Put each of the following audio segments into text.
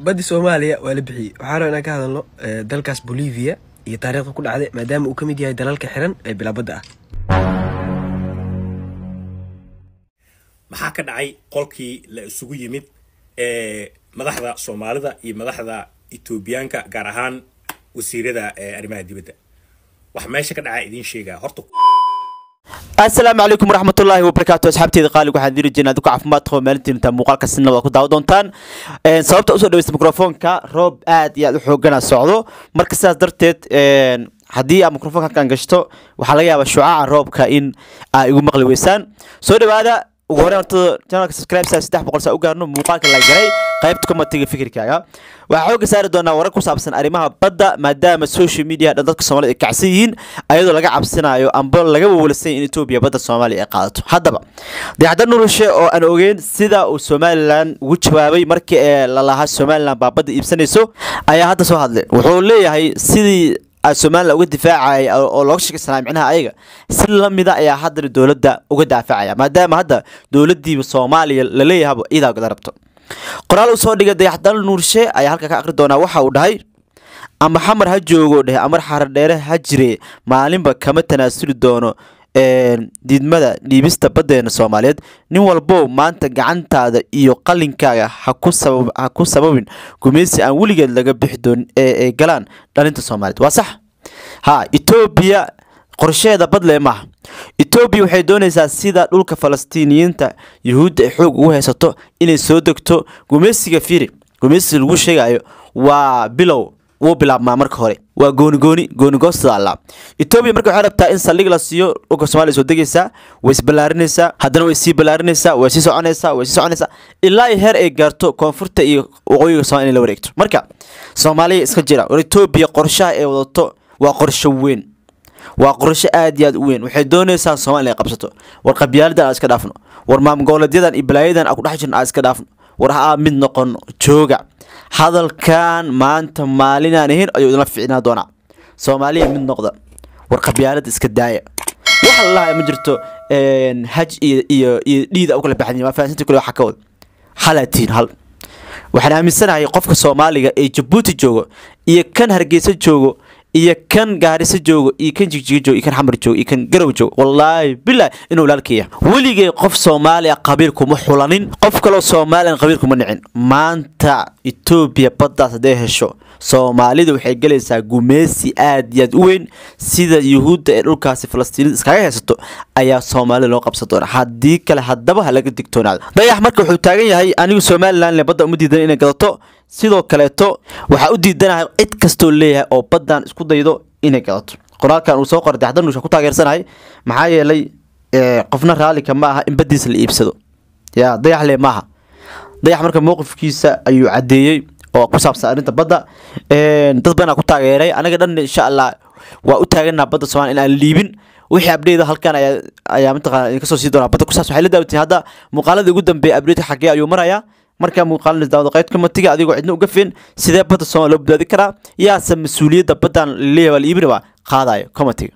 baddi soomaaliya waa la bixiyey waxaa raba inaan ka hadalno dalkaas bolivia iyo taariikhda ku dhacday maadaama uu ka mid yahay dalalka xiran ee bilaabadda ah maxaa ka dhacay qolkii la isugu yimid ee madaxda soomaalida iyo madaxda etoobiyaanka gaar ahaan wasiirada arrimaha dibadda wax meesha ka dhacaa idiin sheegaa horta asalaamu calaykum waraxmatullaahi wabarakaatu asxaabteeda qaaliga waxaan diri jirnaa dadku caafimaad qaba maalintiinta muuqaalka sinna waad ku daawa doontaan sababta usoo dhaweysta mikrofoonka roob aad iyo aad u xoogana socdo marka sidaas darteed haddii aad mikrofoonka halkan gashto waxaa laga yaabaa shucaaca roobka in aa igu maqli weysaan soo dhawaada ugu horreyn horta channelka subscribe saa saddex boqol saa u gaarno muuqaalka la galay qaybta commentiga fikirkaaga waxaa xooga saari doonaa warar ku saabsan arrimaha badda maadaama social media dhan dadka soomaalida ay kacsan yihiin ayadoo laga cabsanayo amba laga wawalsan in etoobiya badda soomaaliya ay qaadato haddaba dayaxda nuurashe oo aan ogeyn sida uu somalilan ugu jawaabay markii ee lalahaa somalilan baa badda iibsanayso ayaa hadda soo hadlay wuxuu leeyahay sidii somalilan uga difaacaya oo looga sheekaysanaya micnaha ayaga si lamida ayaa haddana dowladda uga daafacaya maadaama hadda dowladdiiba soomaaliya laleeyahaba iidaa gada rabto qoraal uu soo dhigay dayaxdal nuurshe ayaa halka ka aqri doonaa waxa uu dhahay ama xamar ha joogo dheh amar xaradheere ha jire maalinba kama tanaasuli doono diidmada dhiibista baddeena soomaaliyeed nin walbow maanta gacantaada iyo qalinkaaga ha ku sababin gumaysi aan weligeed laga bixi doonin ee ay galaan dhalinta soomaaliyeed waa sax ha etoobiya qorsheeda badle maaha etoobiya waxay doonaysaa sida dhulka falastiiniyiinta yuhuudda ay xoog ugu haysato inay soo degto gumaysiga firi gumaysiga lagu sheegayo waa bilow wuu bilaabmaa marka hore waa goonigooni goonigoostada alla etoobiya marka waxay rabtaa in saldhig la siiyo dhulka somaaliya soo degaysaa way isballaarinaysaa haddana way sii ballaarinaysaa way sii soconaysaa way sii soconaysaa ilaa ay heer ay gaarto koonfurta iyo waqooyiga somalia in la wareegto marka soomaaliya iska jira war etoobiya qorshaha ay wadato waa qorsho weyn waa qorsho aad iyo aad u weyn waxay doonaysaa somalia inay qabsato war qabyaaladan aan iska dhaafno war maamgoboleedyadan iyo balaayadan aan ku dhex jirno aan iska dhaafno war ha aa mid noqono jooga hadalkan maanta maalinaan ahayn ayuu idinla ficnaa doonaa soomaaliya mid noqda war qabyaalada iska daaya waxa lalahay ma jirto haj iyo iyo iyo dhiida u kala baxday waa fahansinta kule waxa ka wada halaatiin hal waxaan aaminsanahay qofka soomaaliga ee jabuuti joogo iyo kan hargeysa joogo iyo kan gaariso joogo iyo kan jigjiga joogo iyo kan xamar joogo iyo kan garow joogo wallaahi bilah inuu walaalkaya weligay qof soomaaliya qabiil kuma xulanin qof kaloo soomaaliyan qabiil kuma nicin maanta etoobiya baddaas hadday hesho soomaalida waxay gelaysaa gumeysi aad iyo aad u weyn sida yuhuudda ee dhulkaasi falastiinida iskaga haysato ayaa soomaalida loo qabsan doona haddii kale haddaba ha laga digtoonaado dayax marka wuxuu taagan yahay anigu somalilan badda uma diidan inay gadato sidoo kaleeto waxaa u diidanahay cid kastoo leeyahay oo baddan isku daydo inay gadato qoraalkan uu soo qoray dayaxda nuusha ku taageersanahay maxaa yeelay qofna raallika ma aha in baddiisa la iibsado yaa dayax le maaha dayax marka mowqifkiisa ayuu caddeeyey oo ku saabsan arrinta badda dad badanaa ku taageeray anaga dhan insha allah waa u taaganaa badda somalia in aan liibin wixii abdheyda halkan ayaa ayaa mataqana idinka soo sii doonaa badda ku saabsan waxay la daawatay hadda muuqaalada ugu dambeeya abdheyda xaggee ayuu marayaa markaa muuqaalada daawada qaybta matiga adigoo cidna uga fin sidee badda soomaaliya loo badbaadi karaa yaase mas-uuliyadda baddan laleeyahay waa la iibinaba qaadayo commentiga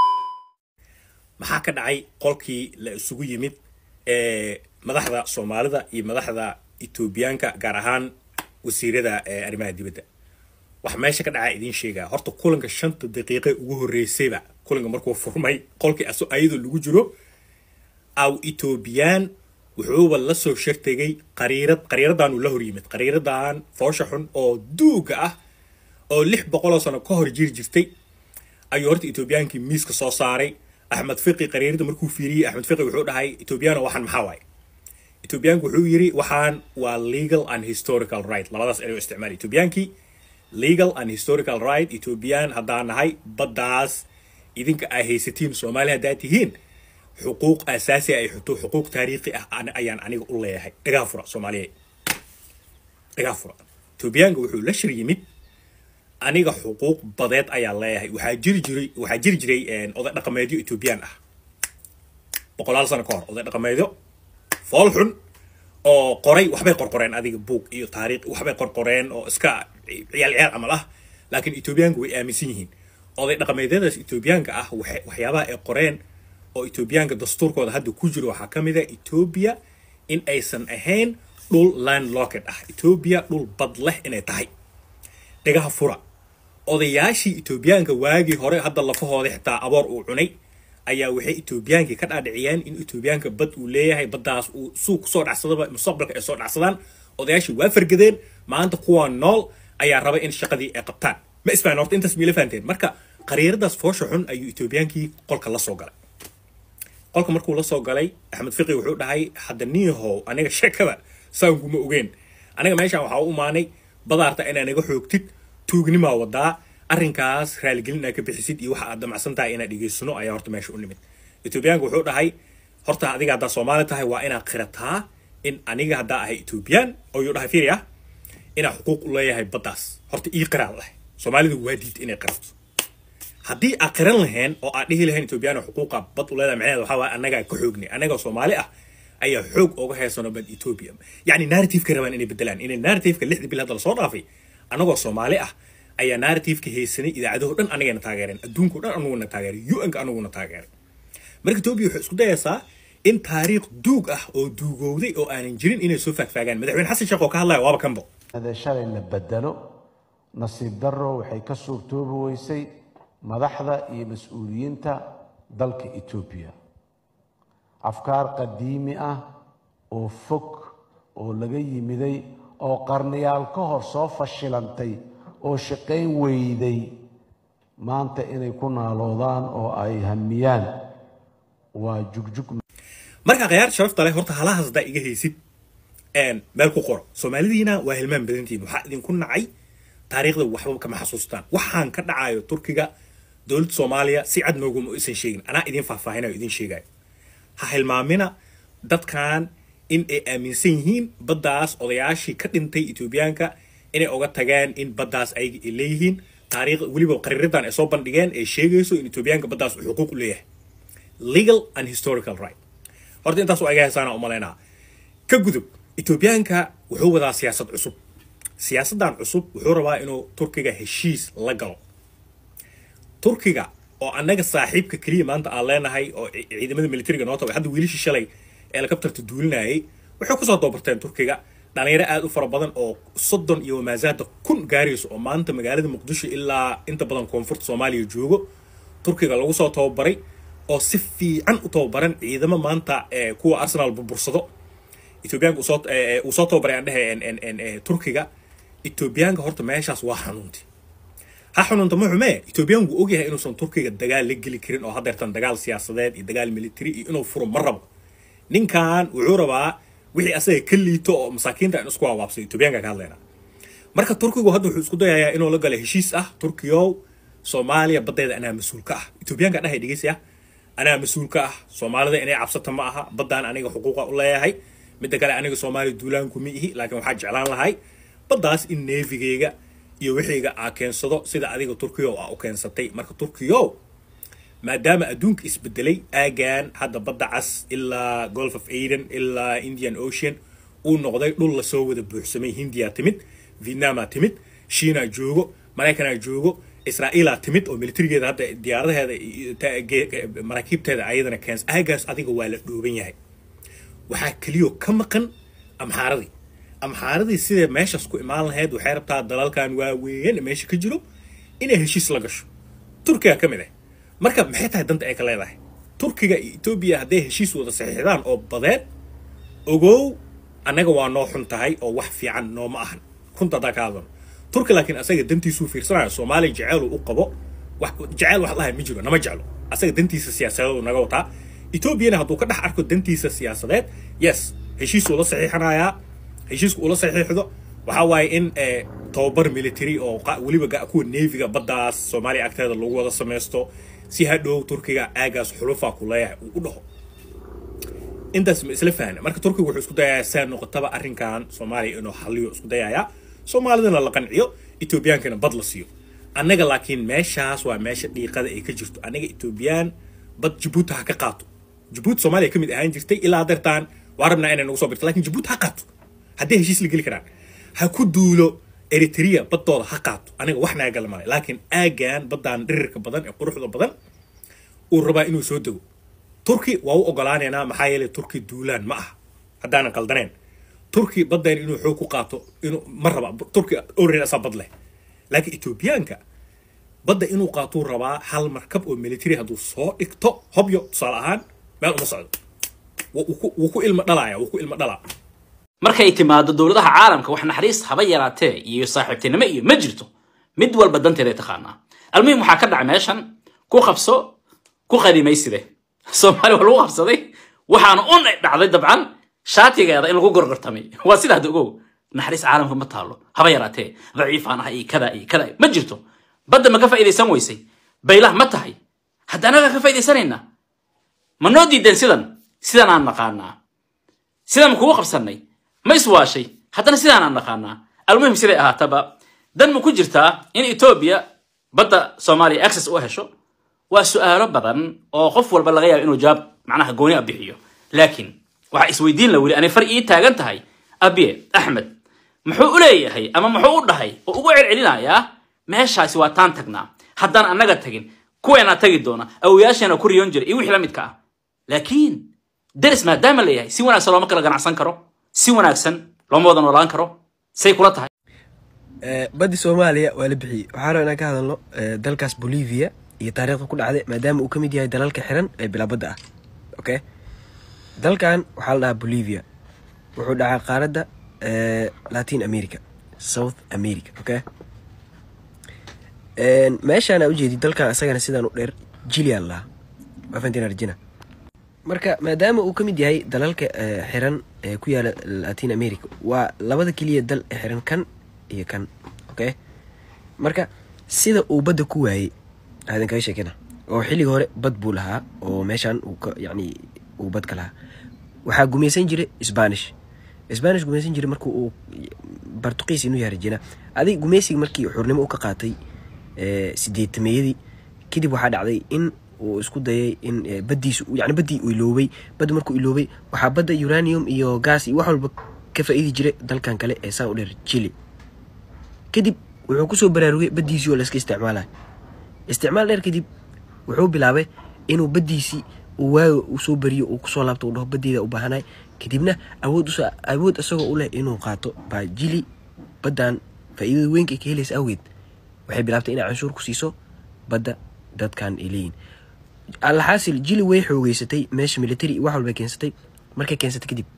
maxaa ka dhacay qolkii la isugu yimid ee madaxda soomaalida iyo madaxda etoobiyaanka gaar ahaan wasiirada arrimaha dibadda wax meesha ka dhacaa idiin sheegaa horta kulanka shanta daqiiqe ugu horreysayba kulanka markuu furmay qolkii ayadoo lagu jiro aw etoobiyaan wuxuuba la soo shartegay qariirad qariiradaanuu la hor yimid qariiradan foosha xun oo duuga ah oo lix boqoloo sano ka hor jiri jirtay ayuu horta etoobiyaankii miiska soo saaray axmed fiqi qariirada markuu fiiriyey axmed fiqi wuxuu dhahay etoobiyaano waxaan maxaa waaye etoobiyaanku wuxuu yiri waxaan waa legal and historical right labadaas erey isticmaal etoobiyaankii legal and historical right etoobiyaan haddaan nahay baddaas idinka ay haysatiin soomaaliya haddaad tihiin xuquuq asaasi ay xuto xuquuq taariikhi ah ayaan aniga u leeyahay dhagaa fura soomaaliyeed dhagaa fura etoobiyaanka wuxuu la shir yimid aniga xuquuq badeed ayaa leeyahay waxaa jiri jiray waxaa jiri jiray oday dhaqameedyo etoobiyaan ah boqolaal sano ka hor oday dhaqameedyo fool xun oo qoray waxbay qorqoreen adiga buug iyo taariikh waxbay qorqoreen oo iska ciyaal ciyaal camal ah laakiin etoobiyaanku way aaminsan yihiin oday dhaqameedyadaas etoobiyaanka ah waxyaabaha ay qoreen oo etoobiyaanka dastuurkooda hadda ku jiro waxaa ka mid a etoobiya in aysan ahayn dhul landlocked ah etoobiya dhul bad leh inay tahay dhagaha fura odayaashii etoobiyaanka waagii hore hadda lafahooda xitaa aboor uu cunay ayaa waxay etoobiyaankii ka dhaadhiciyeen in etoobiyaanka bad uu leeyahay baddaas uu suuq kusoo dhacsadaba mustaqbalka ay soo dhacsadaan odayaashii waa fargadeen maanta kuwaa nool ayaa raba in shaqadii ay qabtaan ma isfahan horta intaas miila fahanteen marka qariiradaas foosha xun ayuu etoobiyaankii qolka la soo galay qolka markuu la soo galay axmed fiqi wuxuu dhahay hadda niyahow aniga sheekada saankuma ogeen aniga meeshaan waxaa u imaanay badaarta inaa naga xoogtid tuugnimaa wadaa arrinkaas raaligelin aa ka bixisid iyo waxa aad damacsan tahay inaad dhegeysano ayaa horta meesha u nimid etoobiyaanka wuxuu dhahay horta adiga haddaa soomaali tahay waa inaad qirataa in aniga haddaa ahay etoobiyaan oo yuu dhahay fiiri ah inaa xuquuq u leeyahay baddaas horta ii qiraan leh soomaalidu waa diid inay qirato haddii aad qiran laheen oo aad dhihi lahayn etoobiyaan xuquuqa bad u leedahay macnaheeda waxaa waaye annagaa ka xoognay annagoo soomaali ah ayaa xoog uga heysano bad etoobiya yacni narrativeka rabaan inay bedelaan inay narrativeka lixdii bil hadda lasoo dhaafay annagoo soomaali ah ayaa narrativeka haysanay idaacadaho dhan anagayna taageereen adduunko dhan anuguna taageeray un-ka anuguna taageeray marka etoobiya waxay isku dayaysaa in taariikh duug ah oo duugowday oo aanan jirin inay soo faagfaagaan madaxweyne xasan sheekh oo ka hadlaya waaba kanbo hada shalay la bedelo nasiib darro waxay ka suurtoobi weysay madaxda iyo mas-uuliyiinta dalka etoobiya afkaar qadiimi ah oo fog oo laga yimiday oo qarniyaal ka hor soo fashilantay oo shaqayn weyday maanta inay ku naaloodaan oo ay hamiyaan waa jugjug marka khiyaar sharafta leh horta halahaas haddaa iga haysid meel ku qoro soomaalidiina waa hilmaan badantiin waxaa idinku nacay taariikhda waxba kama xasuustaan waxaan ka dhacayo turkiga dowladda soomaaliya si cad nooguma isan sheegin anaa idin faahfaahinayo idin sheegayo ha hilmaamina dadkan in ay aaminsan yihiin baddaas odayaashii ka dhintay etoobiyaanka inay oga tageen in baddaas ayaga ay leeyihiin taariikh weliba qariiradan ay soo bandhigeen ay sheegayso in etoobiyaanka baddaas uu xuquuq u leeyahay legal and historical right horta intaas waa iga heesaana u malaynaa ka gudub etoobiyaanka wuxuu wadaa siyaasad cusub siyaasaddan cusub wuxuu rabaa inuu turkiga heshiis la galo turkiga oo annaga saaxiibka keliya maanta aan leenahay oo ciidamada militariga noo tabay hadda wiilashii shalay ee lakabtarta duulinayay waxay kusoo doobarteen turkiga dhalinyaro aad u fara badan oo soddon iyo wamaasaada kun gaarayso oo maanta magaalada muqdisho ilaa inta badan koonfurta soomaaliya joogo turkiga lagu soo tababaray oo si fiican u tababaran ciidamo maanta kuwa arsenal burbursado etoobiyaanka uu soo tababaray aan dhehe turkiga etoobiyaanka horta meeshaas waa xanuunti ha xanuunta ma xumee etoobiyaan wuu ogyahay inuusan turkiga dagaal la geli karin oo hadeertan dagaal siyaasadeed iyo dagaal military iyo inuu furo ma rabo ninkan wuxuu rabaa wixii asaga ka liito oo masaakiinta in isku waawaabsay etoobiyaanka ka hadlayna marka turkigu hadda wuxuu isku dayayaa inuu la galo heshiis ah turkiyow soomaaliya baddeeda anaa mas-uul ka ah etoobiyaanka dhahay dhegeysi ah anaa mas-uul ka ah soomaalida inay cabsata ma aha baddaan aniga xuquuqa u leeyahay midda kale aniga soomaaliya duulaanku ma ihi laakiin waxaa jeclaan lahay baddaas in neefigeyga iyo wixiyga aa keensado sida adiga turkiyow aa u keensatay marka turkiyow maadaama adduunka isbedelay aagan hadda badda cas ilaa golf of aden ilaa indian ocean uu noqday dhul lasoo wada buuxsamay hindiya timid vietnamaa timid shiina joogo maraykanaa joogo israa'iilaa timid oo militarigeeda hadda diyaaradaheeda maraakiibteeda ayadana keens aagaas adiga waa la dhooban yahay waxaa keliyo ka maqan amxaaradii amxaaradii sidee meeshaas ku imaan lahayd waxay rabtaa dalalkan waaweyn meesha ka jiro inay heshiis la gasho turkiga ka mid ah marka maxay tahay danta ay ka leedahay turkiga iyo etoobiya hadday heshiis wada saxiixdaan oo badeed ogow annaga waa noo xun tahay oo wax fiican nooma ahan runta haddaa ka hadlano turki laakiin asaga dantiisuu fiirsanayo soomaaliya jeceelu u qabo jeceel wax lahay ma jiro nama jeclo asaga dantiisa siyaasadeedu naga wataa etoobiyana hadduu ka dhex arko dantiisa siyaasadeed yes heshiisuu la saxiixanayaa heshiisku ula saxiixdo waxaa waaye in tababar military oo weliba kuwa neefiga baddaas soomaaliya agteeda lagu wada samaysto si hadhow turkiga aagaas xulufa ku leeyahay uu u dhaho intaas ma isla fahna marka turkiga wuxuu isku dayayaa saa noqotaba arrinkan soomaaliya inuu xaliyo isku dayayaa soomaalidana la qanciyo etoobiyaankana bad la siiyo annaga laakiin meeshaas waa meesha dhiiqada ay ka jirto annaga etoobiyaan bad jabuuti ha ka qaato jabuuti soomaaliya ka mid ahaan jirtay ilaa dartaan waa rabnaa inay nagu soo birto lakin jabuuti ha qaato hadday heshiis la geli karaan ha ku duulo eritrea baddooda ha qaato aniga wax naga gala malay laakiin aagan baddaan dhirirka badan ee quruxda badan uu rabaa inuu soo dego turki waa u ogolaanaynaa maxaa yeelay turki duulaan ma aha haddaanan qaldaneen turki badeen inuu xoog ku qaato inuu ma raba turki already asaa bad leh laakiin etoobiyaanka badda inuu qaatuu rabaa hal markab oo military hadduu soo dhigto hobyo tusaale ahaan meel uma socdo wuu ku- wuu ku ilmo dhalaya wuu ku ilmo dhalaa markay timaado dowladaha caalamka wax naxariis haba yaraatee iyo saaxiibtinimo iyo ma jirto mid walba danteeda ay taqaanaa almuhim waxaa ka dhacay meeshan ku qabso ku qadimayside soomaali waa lagu qabsaday waxaana un dhacday dabcan shaatigeeda in lagu gorgortamay waa sidaa hadda ogow naxariis caalamka ma taalo haba yaraatee daciifaan ah iyo kada iyo kada ma jirto badda ma ka faa'iidaysan weysay baylah ma tahay hadda anaga ka faa'iidaysanaynaa ma noo diideen sidan sidan aan naqaanaa sidaan kugu qabsanay ma iswaashay haddana sidaan aan naqaanaa almuhim siday ahaataba dan ma ku jirtaa in etoobiya badda soomaaliya access u hesho waa su'aalo badan oo qof walba laga yaabo inuu jawaab macnaha gooni a bixiyo laakiin waxaa isweydiin la weli anay far ii taagan tahay abiye axmed muxuu u leeyahay ama muxuu u dhahay oo ugu celcelinayaa meeshaasi waa taan tagnaa haddaan annaga tagin kuweenaa tagi doona awoyaasheena ku riyoon jiray iyo wixii la midka ah laakiin deris maadaama la yahay si wanaagsan looma kala ganacsan karo si wanaagsan looma wada noolaan karo say kula tahay Eh, baddi soomaaliya waa la bixiyey waxaa raba inaan ka hadalno eh, dalkaas bolivia iyo taariikhda ku dhacday maadaama uu ka mid yahay dalalka xiran ee bilaabadda ah okay dalkan waxaa la dhahaa bolivia wuxuu dhacaa qaaradda eh, latin america south america okay En, meeshaan aa ujeedid dalkan isagana sidaan u dheer jilian lahaa waa fahantiin arjina marka maadaama uu ka mid yahay dalalka eh, xiran ee ku yaala latin america waa labada keliya dal ee xiran kan iyo kan okay marka sida uu badda ku waayey aadan kaga sheekina oo xilliga hore bad buu lahaa oo meeshaan uu ka yacni uu bad ka lahaa waxaa gumaysan jiray spanish spanish gumaysan jiray markii uu bartuqiis inuu yahay rajina adig gumaysiga markii xurnimo u ka qaatay eh, sideetameeyadii kadib waxaa dhacday in uu isku dayay in eh, baddiisu yani baddii uu iloobay badda markuu iloobay waxaa badda uranium iyo gas iyo wax walba ka faa'iidi jiray dalkan kale ee saan u dheer chile kadib wuxuu kusoo baraarugay baddiisii oo layska isticmaalayo isticmaal dheer kadib wuxuu bilaabay inuu baddiisii uu waayo uu soo bariyo uu kusoo laabto uu dhaho baddeeda u baahanay kadibna awood usa awood isagoo u leh inuu qaato baa jili baddan faa'iidada weynka ay ka helaysa awgeed waxay bilaabtay inay canshuur ku siiso badda dadkan ay leeyihin alxaasil jili way xoogeysatay meesha military iyo wax walba keensatay markay keensatay kadib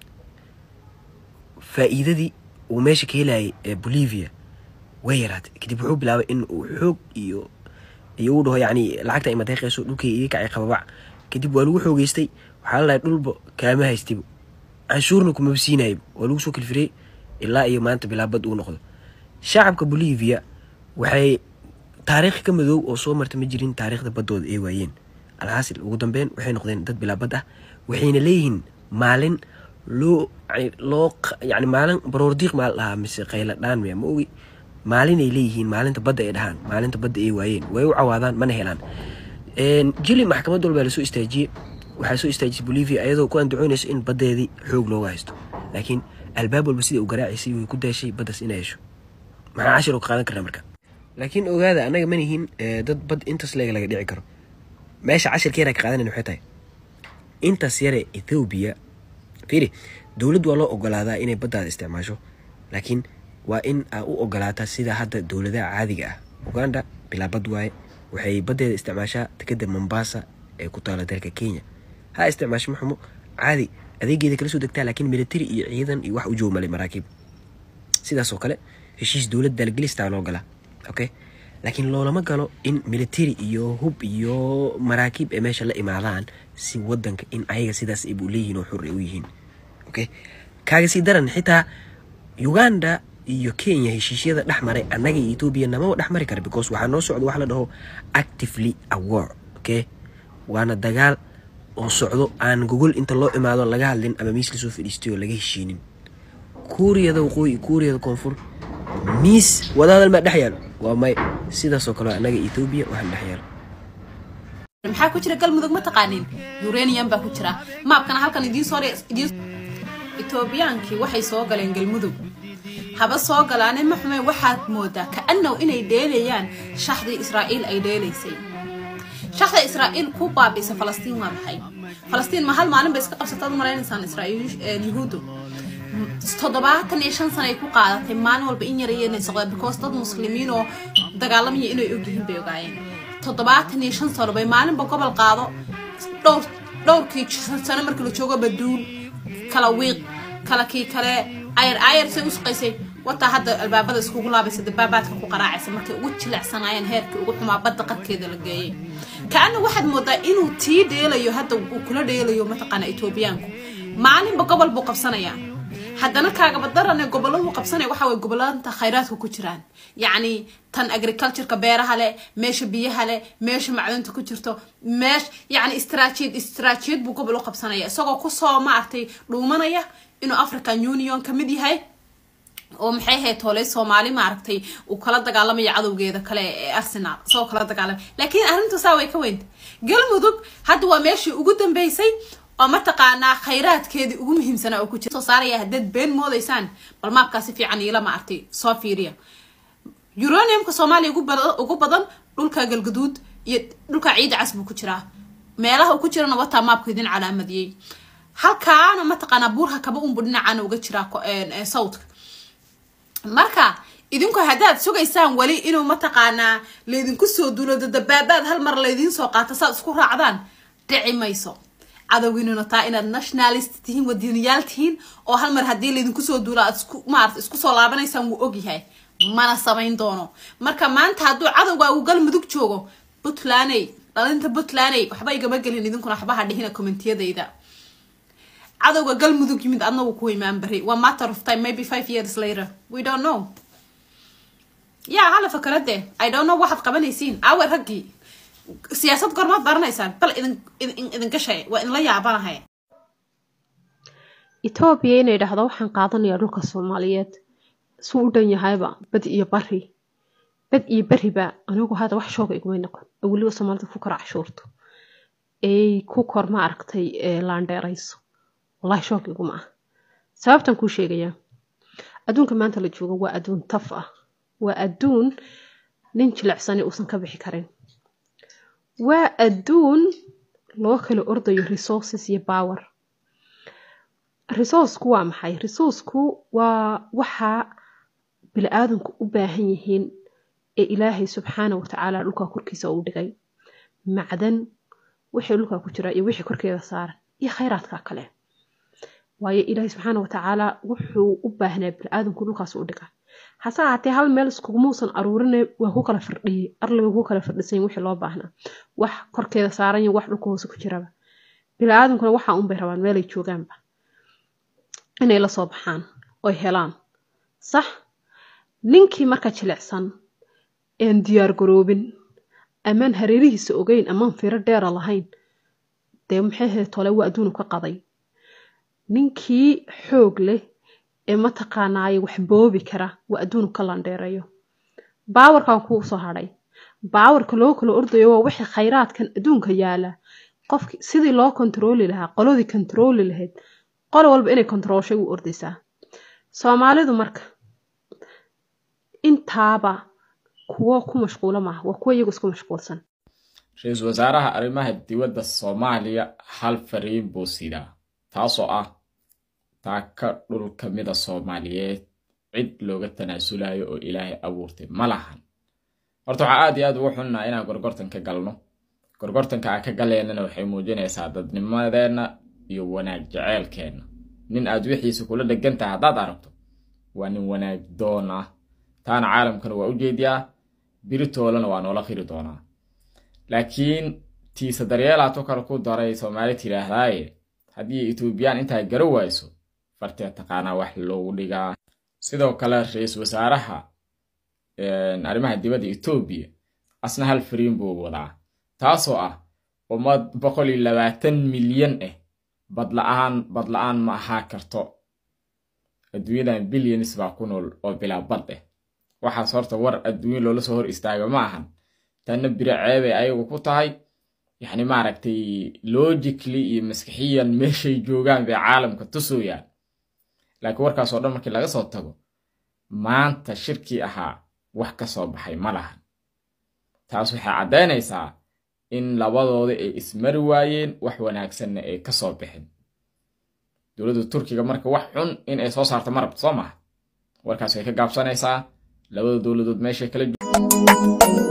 faa'iidadii uu meesha ka helayay ee bolivia way yaraatay kadib wuxuu bilaabay in uu xoog iyo iyo uu dhaho yacni lacagta ay madeeqayso dhulkay iga kacay qababac kadib waa lagu xoogeystay waxaa la dhahay dhulba kaama haystiba canshuurna kumaba siinayba waa lagu soo kalfirey ilaa iyo maanta bilaabad uu noqdo shacabka bolivia waxay taariikh ka madoow oo soo marta ma jirin taariikhda baddooda ay waayeen alxaasil ugu dambeyn waxay noqdeen dad bilaabad ah waxayna leeyihiin maalin loo yani loo q- yani maalin baroordiiq maal dhahaa mise qayla dhaan miya ma ogi maalinay leeyihiin maalinta badda ay dhahaan maalinta badda ay waayeen way u cawaadaan mana helaan En, jili maxkamad walbaa lasoo istaajiyey waxaa soo istaajisay bolivia ayadoo ku andacoonayso in baddeedii xoog looga haysto laakiin albaab walba sidai u garaacaysay way ku daashay baddaas inay hesho maxaa cashir oo ka qaadan karnaa marka laakiin ogaada annaga ma nihin eh, dad bad intaas leega laga dhici karo meesha cashirkeena ka qaadanan waxay tahay intaas yare ethoobia fiiri dowlad waa loo ogolaadaa inay baddaada isticmaasho laakiin waa in aa u ogolaataa sida hadda dowladaha caadiga ah uganda bilaa bad waaye waxay baddeeda isticmaashaa dekeda mombasa ee ku taala dalka kenya ha isticmaasho maxumo caadi adeegeeda kala soo degtaa laakiin military iyo ciidan iyo wax u jooga malay maraakiib sidaas oo kale heshiis dowlad daalgelistaa loo galaa okay laakiin loolama galo in military iyo hub iyo maraakiib ay meesha la imaadaan si wadanka in ayaga sidaas ay bu leeyihiin oo xur ay u yihiin okay kaaga sii daran xitaa uganda iyo kenya heshiisyada dhex maray annaga iyo etoobiya namaba dhex mari kara because waxaa noo socda wax la dhaho actively awar okay waana dagaal oo socdo aan gogol inta loo imaado laga hadlin ama miis lasoo fadhiistay oo laga heshiinin kuuriyada waqooyi kuuriyada koonfur miis wadahadal maa dhex yaalo waa may sidaasoo kale annaga etoobiya waxaan dhex yaalo maxaa ku jira galmudug ma taqaanin uranium baa ku jira maabkana halkan idiin soo idiin etoobiyaankii waxay soo galeen galmudug haba soo galaane ma xume waxaad moodaa kaanow inay dheelayaan shaxdii israa'iil ay dheelaysay shaxda israa'iil ku baabiisa falastiin waa maxay falastiin ma hal maalin bay iska qabsataad u maraynaysaan israa'iil yuhuuddu toddobaatan iyo shan sana ay ku qaadatay maalin walba in yar inay socdaan because dad muslimiin oo dagaalamaya inay ogyihiin bay ogaayeen toddobaatan iyo shan sano bay maalinba gobol qaado dhowr dhowrkii sano markii la joogo baduul kala wiiq kala kii kale ayar ayar say u suqaysay wataa hadda albaabada iskugu laabaysa dabaabaadka ku qaraacaysa markay ugu jilecsanaayeen heerkii ugu xumaa badda qarkeeda la geeyay kaana waxaad moodaa inuu tii dheelayo hadda uu kula dheelayo mataqaana etoobiyaanku maalinba gobol buu qabsanayaa haddana kaagaba darane goboladu qabsanaya waxa way gobolanta khayraadka ku jiraan yacni tan agricultureka beeraha leh meesha biyaha leh meesha macdanta ku jirto meesh yacni istraatijiyad istraatijiyad buu gobol u qabsanaya isagoo kusoo maaragtay dhuumanaya inuu african union ka mid yahay oo maxay ahayd tooley soomaali maaragtay uu kala dagaalamayo cadowgeeda kale ee arsenal isagoo kala dagaalamay laakiin arrintu saa way ka weynta galmudug hadda waa meeshii ugu dambeysay oo mataqaanaa khayraadkeedii ugu muhiimsanaa oo ku jira soo saaraya haddaad been moodaysaan bal maabkaa si fiican iila maaragtay soo fiiriya uraniumka soomaaliya ugu bada- ugu badan dhulka galgaduud iyo dhulka ciida cas buu ku jiraa meelaha uu ku jirana wataa maabka idin calaamadiyey halkaana mataqaanaa buurha kaba unbu dhinacaana uga jiraa ko- een, ee, sawdka marka idinku haddaad sugaysaan weli inuu mataqaanaa laydinku soo duulo dabaabaad hal mar laydiin soo qaato saad isku raacdaan dhici mayso cadowgiinuna taa inaad nationalist tihiin wadiniyaal tihiin oo hal mar haddii laydinku soo duulo aad isku maarata isku soo laabanaysaan wuu ogyahay mana samayn doono marka maanta hadduu cadowga uu galmudug joogo puntlaney dhalinta puntlaney waxba igama gelin idinkuna waxba ha dhihina commentiyadayda cadowga galmudug yimid adna wuu ku imaan bari waa matter of time maybe five years later we don't know ya hala fakarade i don't know waxaad qabanaysiin awe raggii siyaasad gormaad baranaysaan bal idin idin idin gashay waa idinla yaabanahay etoobiya inay dhahdo waxaan qaadanayaa dhulka soomaaliyeed suu u dhan yahayba bad iyo bari bad iyo beriba anigu hadda wax shooga igumay noqon oo weliba soomaalida ku kor cashuurto ay ku kor ma aragtay ee laandheerayso wallahi shoog iguma ah sababtan kuu sheegayaa adduunka maanta la joogo waa adduun taf ah waa adduun nin jilicsani uusan ka bixi karin waa adduun loo kala ordayo resources iyo power resourceku waa maxay resourceku waa waxa bili-aadanku u baahan yihiin ee ilaahay subxaana watacaala dhulka korkiisa uu dhigay macdan wixii dhulka ku jira iyo wixii korkeeda saaran iyo khayraadka kale waayo ilaahay subxaana watacaala wuxuu u baahnaa bili-aadanku dhulkaas u dhiga hase ahaatee hal meel iskugumuusan aruurine waa ku kala firdhiyey arliga ku kala firdhisan wixii loo baahnaa wax korkeeda saaran iyo wax dhulka hoose ku jiraba bili-aadankuna waxa unbay rabaan meelay joogaanba inay la soo baxaan oy helaan sax ninkii marka jilicsan een diyaar garoobin amaan hareerihiisa ogeyn amaan firo dheera lahayn dee maxay ahayd tole waa adduunu ka qaday ninkii xoog leh ee mataqaanaaye wax boobi kara waa adduunu ka landheereeyo baawarkan kuu soo hadhay baawarka loo kala ordayo waa wixii khayraadkan adduunka yaala qofki sidii loo kontarooli lahaa qoladii kontarooli lahayd qolo walba inay kontaroolshay u ordaysaa soomaalidu marka intaaba kuwo ku mashquula maaha waa kuwo iyagu isku mashquulsan ra-iisul wasaaraha arrimaha dibadda soomaaliya hal fariin buu sidaa taasoo ah taaka dhul ka mida soomaaliyeed cid looga tanaasulayo oo ilaahay abuurtay ma lahan horta waxaa aad iyo aad ugu xunnaa inaan gorgortan ka galno gorgortanka aan ka galeennana waxay muujinaysaa dadnimadeenna iyo wanaag jeceelkeenna nin aad wixiisa kula dhegan tahay haddaad aragto waa nin wanaag doon ah taana caalamkana waa u jeediyaa biritoolana waa noola qiri doonaa laakiin tiisa daryeelaatu kale ku daray soomaali tidhaahdaaye haddii etoobiyaan intaa gara wayso fartee taqaanaa wax loogu dhigaa sidoo kale ra-iisul wasaaraha arrimaha dibadda etoobiya asna hal fariin buu wadaa taasoo ah ummad boqol iyo labaatan milyan ah badla-aan badla-aan ma ahaa karto adduunyadan bilyanis baa ku nool oo bilaa bad ah waxaas horta war adduunyo loola soo hor istaaga ma ahan tanna biro ceebay ayagu ku tahay yacni maaragtay logically iyo maskixiyan meeshay joogaan bay caalamka tusooyaan laakiin warkaas oo dhan markii laga soo tago maanta shirkii ahaa wax ka soo baxay ma lahan taas waxay caddaynaysaa in labadooda ay ismari waayeen wax wanaagsanna ay ka soo bixin dowladda turkiga marka wax xun in ay soo saarto ma rabto soo maha warkaas way ka gaabsanaysaa labada dowladood meeshay kala